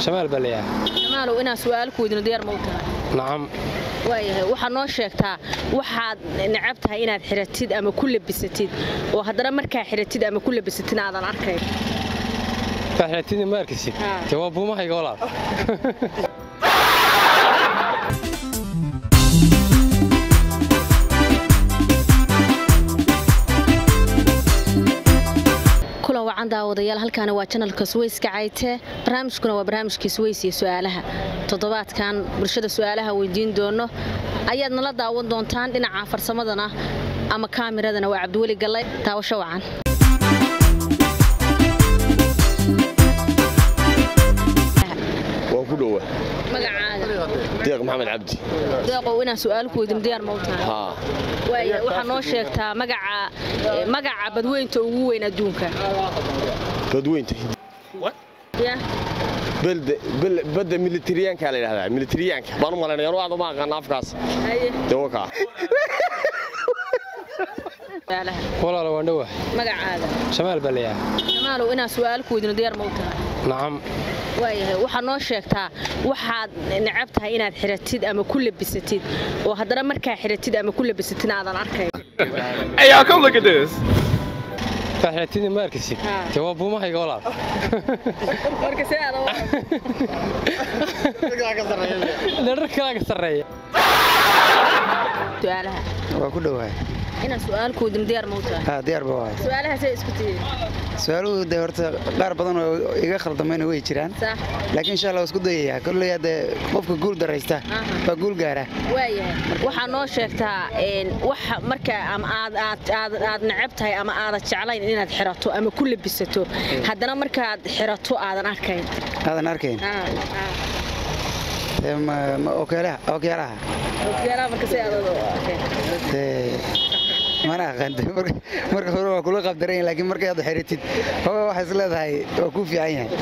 shamaal baa layahay jamaalow inaan su'aal ku weydiino diyaar ma u tahay nacam waayahay waxaad noo sheegtaa waxaad necab tahay inaad xiratid ama ku labisatid oo haddana markaa xiratid ama ku labisatid aadan arkayn faaxlatidii ma arkisid Haa. dee waa buumahayga walaal kulan wacan daawadayaal halkaana waa janalka suweyska cayte barnaamijkuna waa barnaamijkii suweys iyo su'aalaha toddobaadkan bulshada su'aalaha weydiin doono ayaad nala daawan doontaan dhinaca farsamadana ama kaamiradana waa cabdiweli gallay daawasho wacan waa ku dhowa magacaaga deeq maxamed cabdi deeqow inaan su'aal ku weydiino diyaar ma u tahay haa waaya waxaa noo sheegtaa magaca eh, magaca badweynta ugu weyn adduunka badweynta ya belde bel- badda militariyaanka la yidhahdaa militariyaanka baan u malaynaya anu aad uma aqaana afkaas haye dee wakaa su'aalaha walaal waan dhowah magacaaga shamaal baa layahay jamaalow inaan su'aal ku weydiino diyaar ma u tahay nacam waayahay waxaad noo sheegtaa waxaad necab tahay inaad xiratid ama ku labisatid oo haddana markaa xiratid ama ku labisatid aadan arkayn Hey, y'all, come look at this. faaxlatidii ma arkisid Haa. dee waa buumahayga walaal marka si aad dherar kalaa ka sarreeya su'aalaha waa ku dhowahay inaan su'aal ku weydiino diyaar ma u tahay haa diyaar ba waay su'aalaha say isku tihiin su-aaluhu dee horta qaar badan oo iga khaldamayna way jiraan sax laakiin insha allah waa isku dayayaa kolley hadde qofka guul daraysta Aha. waa guul gaara waayahay waxaa noo sheegtaa een, waxa marka ama aad aad aad aad necab tahay ama aadan jeclayn inaad xirato ama ku labisato haddana markaad xirato aadan arkayn aadan arkayn Ah, ah. Ee, ma- ma- okyaalaha okyaalaha Okiyaalaha marka si aad u arkayn. Ee, mana aqaanta Marka- marka hore waa kula qabdarayn laakiin markay aad xiritid hooga waxay is leedahay waa kuu fiican yahay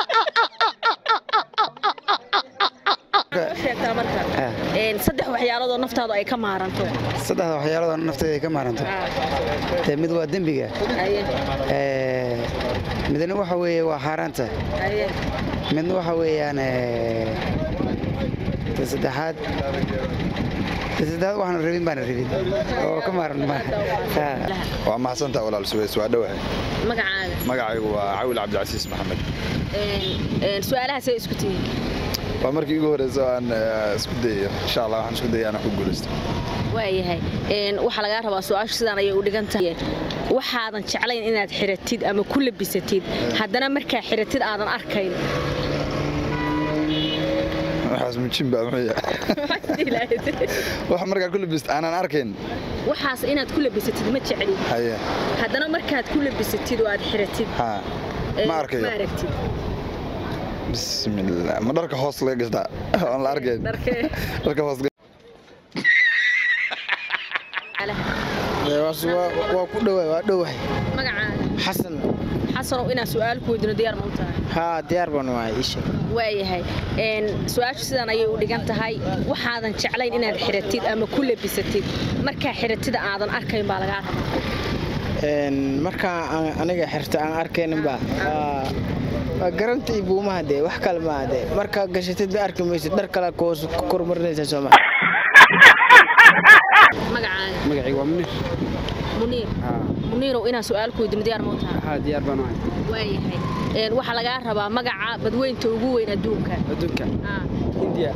Waxaa noo sheegtaa marka Ah. een, saddex waxyaalood oo naftaadu ay ka maaranto saddexda waxyaalood oo nafteeda ay ka maaranto Ah, Ee, mid waa dembiga haye, Ee, midna waxa weeye waa xaaraanta haye. midna waxa weeyaan ee, ta saddexaad ta saddexaad waxaan rabin baana rabin oo ka maaran ma Ha. waa mahadsantaa walaal suweys waa dhowahay magacaaga magacaygu waa cawil cabdicasiis maxamed Een, een, su'aalaha say isku tihiin waa markii ugu horeysa oo aan eh, isku dayayo insha allah waxaan isku dayay inaan ku guulaysto waayahay Een, waxaa lagaa rabaa su-aashu sidaan ayay u dhigan tahay waxaadan jeclayn inaad xiratid ama ku labisatid haddana markaa xiratid aadan arkayn waxaas mujin baa muxuu wax markaa ku labist aanan arkayn waxaas inaad ku labisatid ma jeclid haye haddana markaad ku labisatid oo aad xiratid ha ee, ma arkayo ma aragtid bismillah ma dharka hoos laga gashtaa oon la arkayn Dharkee? dharka hoos waa ku dhowahay waa dhowahay magacaaga xasan xasanow inaad su-aal ku weydiino diyaar ma u tahay haa diyaar baan wahay isha waayahay Een, su-aashu sidaan ayay u dhigan tahay waxaadan jeclayn inaad xiratid ama ku labisatid markaa xiratida aadan arkayn baa lagaa rabaa markaa aan- aniga xirta aan arkayninba waa waa garanta iyo buumaha dee wax kale maaha dee markaa gashatid ma arki maysid dhar kale ku hoos ku kormarinaysa sooma magacaaga magacayga waa munir muniir muniirow inaan su-aal ku weydiino diyaar ma u tahay haa diyaar baan ahay waayahay Een, waxaa lagaa rabaa magaca badweynta ugu weyn adduunka adduunka Ah, hindiya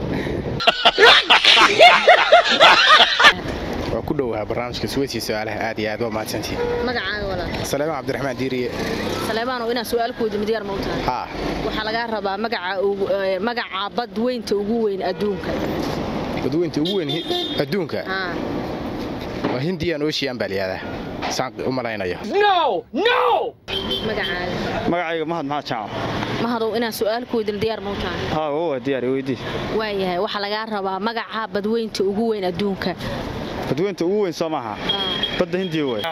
waa ku dhowaha barnaamijka suweysi su-aalaha aad iyo aad waa mahadsantihin magacaaga walaal saleemaan cabdiraxmaan diiriye saleemaanow inaan su-aal ku weydiino diyaar ma u tahay haa waxaa lagaa rabaa magaca ugu- ee, magaca badweynta ugu weyn adduunka badweynta ugu weyn hi- adduunka Ah, waa hindiyan ocean baa layihahdaa saan u malaynayo magacaaga magacayga mahad maxaad jaaco mahadow inaan su-aal ku weydiino diyaar ma u tahay haa waa diyaar weydii waayahay waxaa lagaa rabaa magaca badweynta ugu weyn adduunka badweynta ugu weyn soo maaha badda hindiya way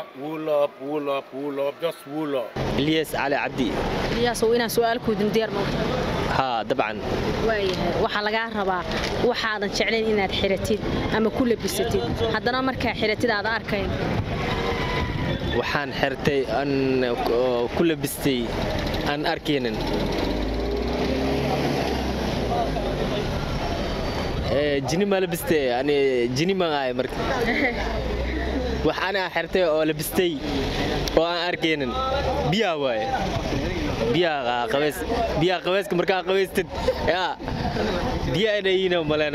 ilyas cali cabdi iliyaasow inaan su-aal ku weydiino diyaar ma u tahay haa dabcan waayahay waxaa lagaa rabaa waxaadan jeclayn inaad xiratid ama ku labisatid haddana markaa xiratid aadan arkayn waxaan xirtay aan ku labistay aan arkaynin ee, jini ma labistay ani jini ma ahay marka wax anaa xirtay oo labistay oo aan arkaynin biyaa waaye biyaa qabays biyaa qabayska markaa qabaystid yaa biyaa inayiina malena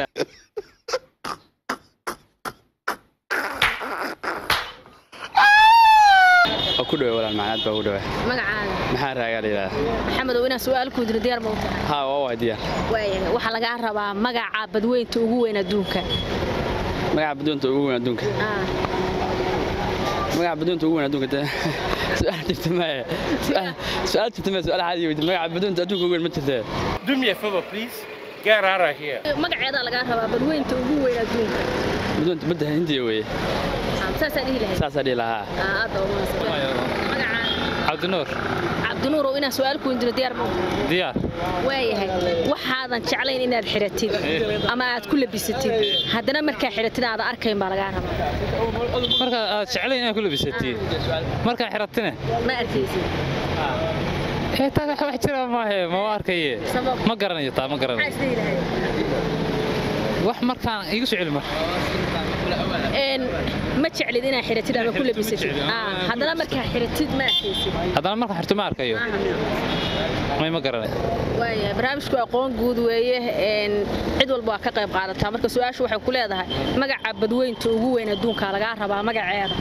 waa ku dhowe walaal macnaad baa u dhowe magacaaga maxaa raagaa la yidhahdaa maxamedow inaan su-aal ku diro diyaar ma u tahay haa waa waa diyaar waayahay waxaa lagaa rabaa magaca badweynta ugu weyn adduunka magaca baddoonta ugu weyn adduunka Ah, magaca baddoonta ugu weyn adduunka dee su-aal jirta maaye Su-aal- su-aal jirta maaye su-aal caadi weydi magaca baddoonta adduunka ugu weyn ma jirtee Do me a favor, please. Get out of here. magaceedaa lagaa rabaa badweynta ugu weyn adduunka baddoonta badda hindiya weeye Ah, saasaa dhihi lahayd saasaa dhihi lahaa Ah, aad baa u mahadsan. magacaaga cabdinuur cabdinuurow inaan su-aal ku diro diyaar ma u tahay diyaar waayahay waxaadan jeclayn inaad xiratid ama aad ku labisatid haddana markaa xiratid aadan arkayn baa lagaa rabaa marka aad jeclayn inaad ku labisatid markaa xiratine ma arkaysid ee taa wax wax jira maahe ma waa arkaye Sabab? ma garanayo taa ma maxaa garanayo isdhihi lahayd wax markaan iigu soo celi mar Een, ma jeclid inaad xiratid ama ku labisatid Ah, haddana markaa xiratid ma arkaysid haddana markaan xirto ma arkayo may ma garanayo waaya barnaamijku aqoon guud weeye een, cid walba waa ka qayb qaadataa marka su-aashu waxay ku leedahay magaca badweynta ugu weyn adduunka lagaa rabaa magaceeda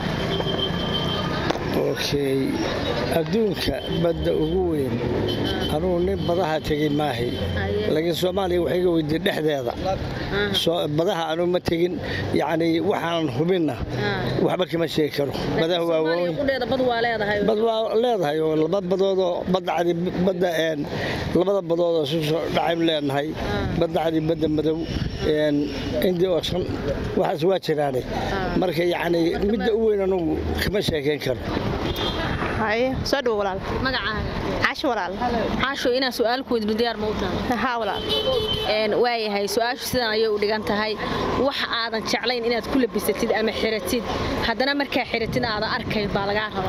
okay adduunka badda ugu weyn anugu nin badaha tegin maahay laakiin soomaaliya waxay iga weydiin dhexdeeda Soo- badaha anugu ma tegin yacni waxaanan hubinna waxba kama sheegi karo badaha waa Soomaaliya waaweyn qudheeda bad waa leedahay bad waa leedahay oo laba badoodoo badda cadi badda een labada badoodoo isu soo dhacaynu leenahay badda cadi badda madow een indii oo shan waxaas waa jiraane marka yacni midda u weyn anugu kama sheekayn karo haye soo dhowo walaal magacaaga caasho walaal caasho inaan su-aal ku weydiino diyaar ma u tahay haa walaal Een, waayahay su-aashu sidan ayay u dhigan tahay wax aadan jeclayn inaad ku labisatid ama xiratid haddana markaa xiratid aadan arkayn baa lagaa rabaa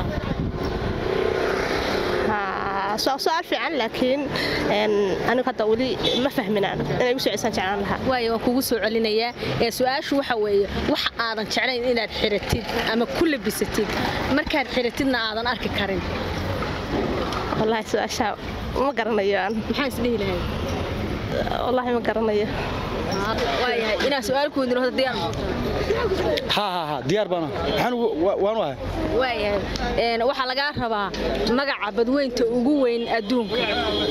Haa, su- su'aal fiican laakiin een, anigu hadda weli ma fahminaan inay igu soo cesaan jeclaan lahaa waayo waan kugu soo celinayaa ee su-aashu waxa weeye wax aadan jeclayn inaad xiratid ama ku labisatid markaad xiratidna aadan arki karin wallaahi su-aasha ma garanayo aan maxaa isdhihi lahayd wallaahi ma garanayo waayahay inaan su-aal ku weydiino horta diyaar ma u tahay? haa haa haa diyaar baana waxaan ugu- wa- waanu ahay waayahay Een, waxaa lagaa rabaa magaca badweynta ugu weyn adduunka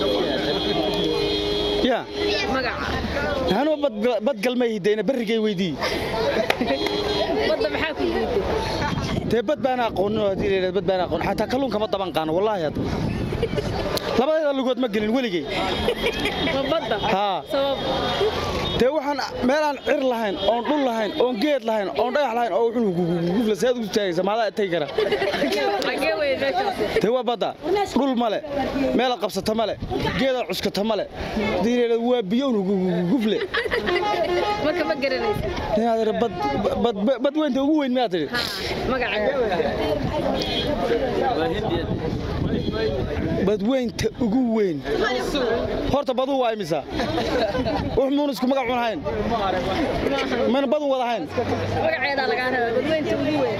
ya magaca anuu bad galmay hidayna barrigay weydii badda maxaa ku diiday dee bad baan aqoonin oo haddii la yidhahdo bad baan aqoon xataa kalluunka ma daban qaano wallaahi hadda labadeeda lugood ma gelin weligay Ma badda haa sabab dee waxaan meelaan cir lahayn oon dhul lahayn oon geed lahayn oon dhagax lahayn oo wuxuu gufla seed ugu taagaysa maadaa tagi kara xagee wey meeshaasi dee waa badda dhul male meelaad qabsata male geedaad cuskata male haddii la yidhahdo waa biyo un gufle marka ma garanaysid inaad idhi bad bad bad weynta ugu weyn miyaad tidhi magaceeda badweynta ugu weyn horta baduu waa imisa wax muun isku magac cun hayn mana badu wada hayn magaceedaa lagaa rabaa badweynta ugu weyn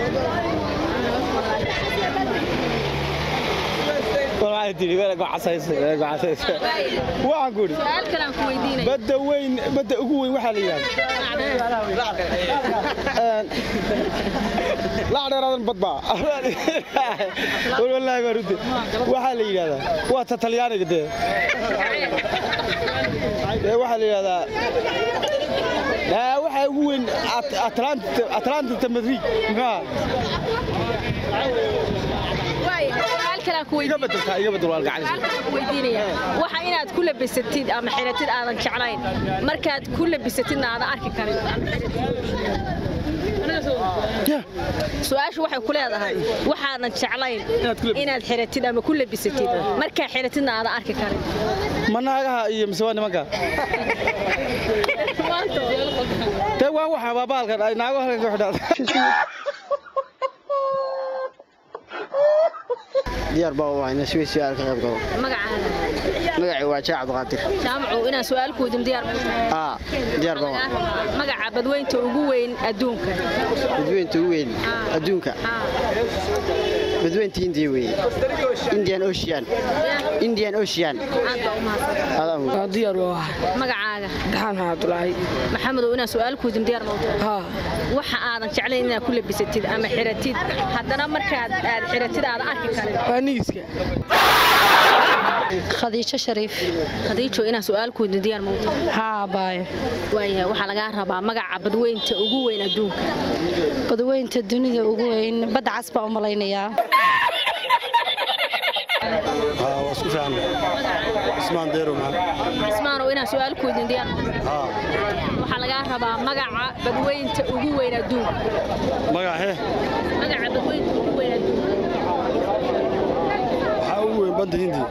waxaan ku idhi su-aal kale aan ku weydiinaya badda weyn badda ugu weyn waxaa la yidhahda lacdheeraadan badbaa wallaahi baa runti waxaa la yidhahdaa waa ta talyaaniga dee dee waxaa la yidhahdaa aa waxaa ugu weyn At- Atlanta- atlantita madrid muxuuha waayahay su-aal kale aan ku iga weydiinaya bedeltaa iga bedel waa gacan su-aal kale aan ku weydiinaya waxa inaad ku labisatid ama xiratid aadan jeclayn markaad ku labisatidna aadan arki karin su-aashu waxay ku leedahay waxaadan jeclayn inaad xiratid ama ku labisatid markaa xiratidna aadan arki karin ma naagaha iyo mise waa nimanka dee waa waxa waa baalkan ay naago halkan ka xidhaad diyaar baa u ahay inaan Swiss su'aal ka qayb galo magacaaga magacay waa Jaac Abdiqaadir jaamacu inaan su'aal ku weydiin diyaar ma tahay aa diyaar baa u ahay. magaca badweynta ugu weyn adduunka badweynta ugu weyn adduunka badweynta Hindiya weeye Indian Ocean Indian Ocean aad baa u mahadsan diyaar waa ahay magacaaga daxaan Cabdulaahi maxamedow inaan su'aal ku weydiin diyaar ma tahay waxa aadan jeclayn inaad ku labisatid ama xiratid haddana markaad aad xiratid aadan arki karin waa nigiska khadiijo shariif khadiijo inaan su'aal ku weydiin diyaar ma tahay haa baayo waayahay waxaa lagaa rabaa magaca badweynta ugu weyn adduunka badweynta dunida ugu weyn badda cas baa u malaynayaa waa isku fiican ismaan deero maxaa ismaanow inaan su'aal ku weydiin diyaar ma tahay waxaa lagaa rabaa magaca badweynta ugu weyn adduunka magacee magaca badweynta ugu weyn adduunka waxaa ugu weyn badda hindiya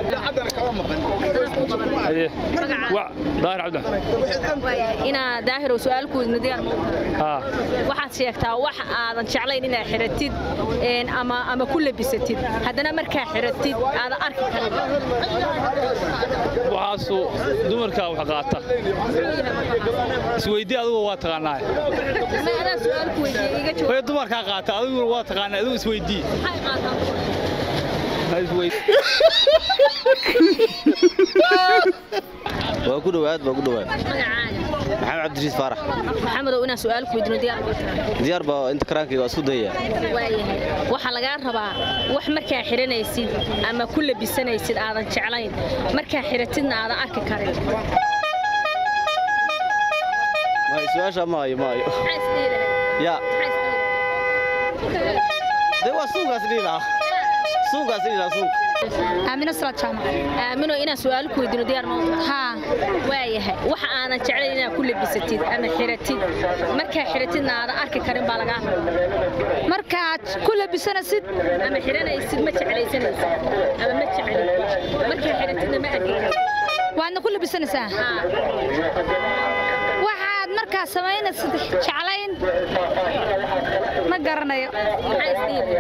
daahir cabdi Waayahay, inaa daahirow su'aal ku weydiin diyaar ma tahay haa waxaad sheegtaa wax aadan jeclayn inaad xiratid een, ama ama ku labisatid haddana markaa xiratid aadan arki karin waxaasu dumarkaa wax qaata isweydii adugu waa taqaanaa Ma adaa su'aal ku weydiiyey iga jawaab way dumarkaa qaata adiguna waa taqaanaa adigu isweydii maxay qaataan Ha isweydii waa ku dhowaad waa ku dhowaad magacaaga maxamed cabdiriis faarax maxamedow inaan su'aal ku weydiino diyaar ma tahay diyaar baa inta karaankayga waa isku dayaya waayahay waxaa lagaa rabaa wax markaa xiranaysid ama ku labisanaysid aadan jeclayn markaa xiratidna aadan arki karin maayo su-aasha maayo maayo maxaa isdhihi lahayd ya maxaa isdhihi dee waa suunkaas dhihi lahaa suunkaas dhihi lahaa suunka aamino salaad jaamac aamino inaan su'aal ku weydiino diyaar ma tahay haa waayahay waxa aadan jeclayn inaad ku labisatid ama xiratid markaa xiratidna aadan arki karin baa lagaa rabaa markaad ku labisanasid ama xiranaysid ma jeclaysanaysid ama ma jeclid markaa xiratidna ma arki karin waadna ku labisanaysaa waxaad markaa samaynaysid jeclayn ma garanayo maxaa isdhihi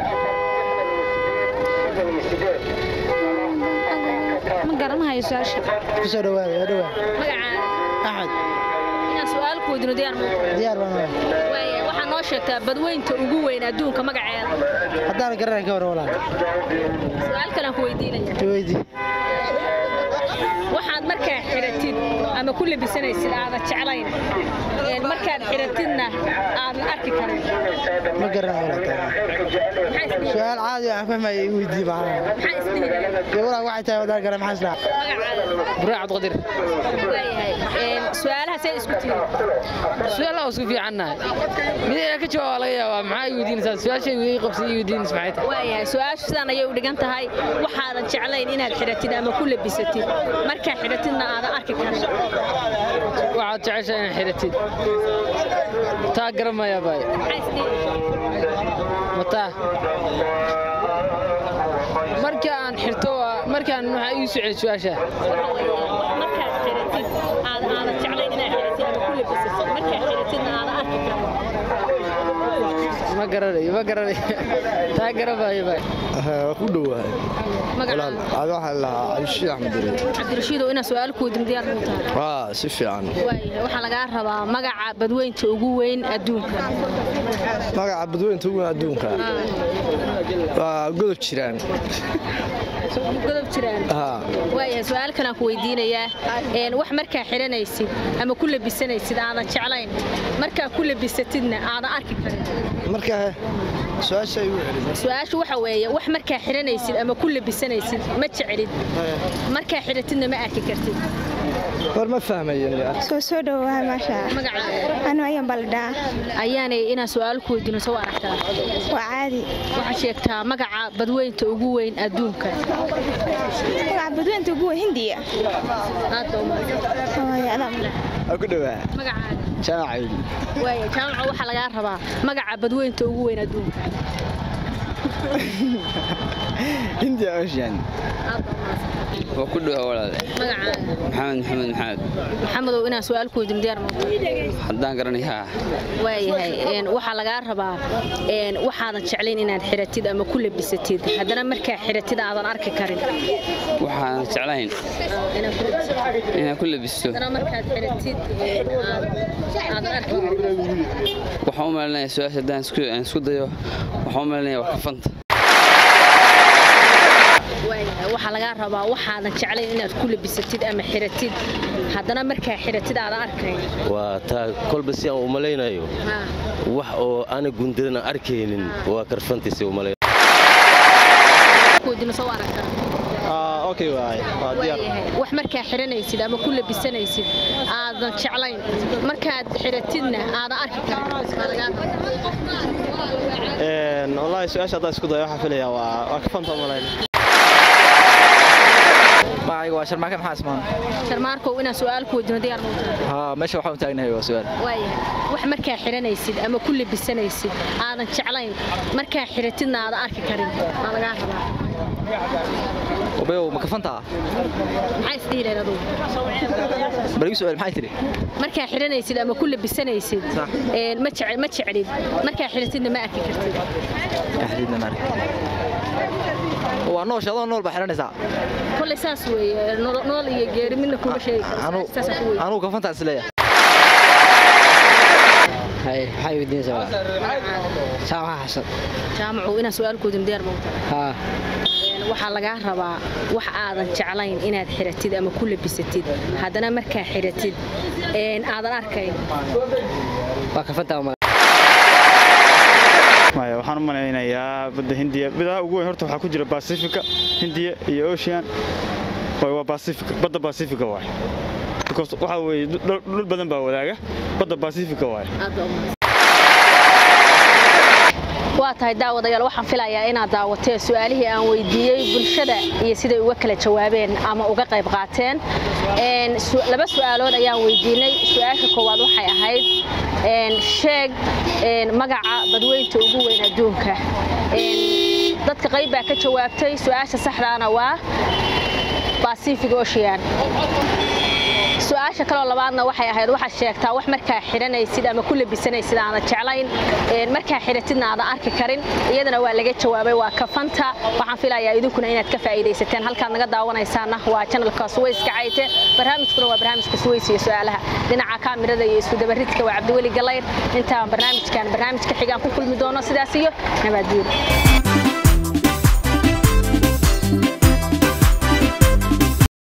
ma garanayo su-aasha kusoo dhawaada waa dhawaa magacaaga axmed inaan su'aal ku weydiino diyaar ma diyaar baan waa waayahay waxaa noo sheegtaa badweynta ugu weyn adduunka magaceeda haddaan garanay ka waran walaal su'aal kalaan ku weydiinaya weydii waxaad markaa xiratid ama ku labisanaysid aadan jeclayn een, markaad xiratidna aadan arki karin ma garanay walaal su'aal caadi aan fahmaya i weydii macnaha maxaa isdhihi lahayd dee walaal waxay tahay wadaan garan maxaa islaa magacaaga buraac cabdiqadir waayahay een, su'aalaha say isku tihiin su-aalaha waa isku fiicannahay mid inaan ka jawaaba laga yaabaa maxaa i weydiinaysaa su-aashay ii qabsay ii weydiinaysa maxay tahay waayahay su-aashu sidaan ayay u dhigan tahay waxaadan jeclayn inaad xiratid ama ku labisatid markaa xiratidna aadan arki karin waxaad jeceshaa inaad xiratid taa garanmaya baay maxaa isdhihi mataa markii aan xirto waa- markaan waxaa ii socday su-aasha markaad xiratid aadan aadan jeclayn inaad xiratid ama ku labisatid markaa xiratidna aadan arki karin ma garanayo ma garanayo taa garanmaayo baay waa ku dhowaad magacaaga ada waxaa lahaa cabdishiid axmed dure cabdirashiidow inaan su'aal ku weydiin diyaar muu tahay waa si fiican waayahay waxaa lagaa rabaa magaca badweynta ugu weyn adduunka magaca badweynta ugu weyn adduunka waa godob jiraan godob jiraan haa waayahay su'aal kalaan ku weydiinayaa een, wax markaa xiranaysid ama ku labisanaysid aadan jeclayn markaa ku labisatidna aadan arki karin marka su-aasha igu celin su-aashu waxa weeye wax markaa xiranaysid ama ku labisanaysid ma jeclid markaa xiratidna ma arki kartid war ma fahmayen soo soo dhowaa maasha anu ayan baldhaa ayaanay inaan su'aal ku weydiino soo aragtaa waa caadi waxaad sheegtaa magaca badweynta ugu weyn adduunka magaca badweynta ugu weyn hindiya aad baa u mahadsan waa ku dhowaa magacaaga jaamacaydi waaya jaamaca waxaa lagaa rabaa magaca badweynta ugu weyn adduunka hindiya ocean aad baa u mahadsan waa ku dhowa walaale magacaaga maxamed maxamed maxamed maxamedow inaan su-aal ku weydiin diyaar ma haddaan garanayaa waayahay een, waxaa lagaa rabaa een, waxaadan jeclayn inaad xiratid ama ku labisatid haddana markaa xiratid aadan arki karin waxaan jeclayn inaad ku labisatid inaan ku labisto haddana markaad xiratid een, aad- aadan arki karin waxaan u malinayaa su-aasha haddaan isku aan isku dayo waxaan u malinayaa wax kafanta waayahay waxaa lagaa rabaa waxaadan jeclayn inaad ku labisatid ama xiratid haddana markaa xiratid aadan arkayn waa taa kolba si aan u malaynayo Haa. wax oo ana gundirana arkaynin waa karfantiisi u malay ku weydiin soo aragtaa okay waay waa diyaar waayahay wax markaa xiranaysid ama ku labisanaysid aadan jeclayn markaad xiratidna aadan arki karin Waa lagaa rabaa. Een, wallaahi su-aasha haddaan isku dayo waxaan filayaa waa waa kafanta u malayn magacayga waa sharmaake maxaa ismaan sharmaarkow inaan su-aal ku weydiino diyaar ma u tahay? haa meesha waxaan u taagnahay waa su-aal waayahay wax markaa xiranaysid ama ku labisanaysid aadan jeclayn markaa xiratidna aadan arki karin waa lagaa rabaa obeyow ma kafantaa maxaa isdhihi lahayd adugu bal igu su-aal maxay tidhi markaa xiranaysid ama ku labisanaysid een, ma jece- ma jeclid markaa xiratidna ma arki kartid axdiidna maarka waa noosh adoo nool baa xiranaysaa kolley saas weeye nool nool iyo geeri midna kuma sheegi karto. Saas aan ku weydiin. anugu kafantaa isleeyahay hay maxay weydiinaysaa jaamaca xasan jaamacu inaan su-aal ku weydiino diyaar ma u tahay? haa Een, waxaa lagaa rabaa wax aadan jeclayn inaad xiratid ama ku labisatid haddana markaa xiratid een, aadan arkayn waa kafantaa uma maya waxaan u malaynayaa badda hindiya bidaha ugu weyn horta waxaa ku jira basifika hindiya iyo ocean Waay, waa basifika badda basifika waay because waxaa weeye dhul dhul badan baa wadaaga badda basifika waay waa tahay daawadayaal waxaan filayaa inaad daawateen su-aalihii aan weydiiyey bulshada iyo siday uga kala jawaabeen ama uga qayb qaateen Een, su- laba su-aalood ayaan weydiinay su-aasha koowaad waxay ahayd een, sheeg een, magaca badweynta ugu weyn adduunka Een, dadka qayb baa ka jawaabtay su-aasha saxdaana waa pacific ocean su-aasha kaloo labaadna waxay ahayd waxaad sheegtaa wax markaa xidhanaysid ama ku labisanaysid aanad jeclayn een, markaa xidhatidna aadan arki karin iyadana waa laga jawaabay waa kafanta waxaan filayaa idinkuna inaad ka faa'iidaysateen halkaad naga daawanaysaana waa janalka suwayska cayte barnaamijkuna waa barnaamijka suways iyo su-aalaha dhinaca kaamirada iyo iskudabaridka waa cabdiweli galayr intaan barnaamijkan barnaamijka xigaan ku kulmi doono sidaas iyo nabadgeel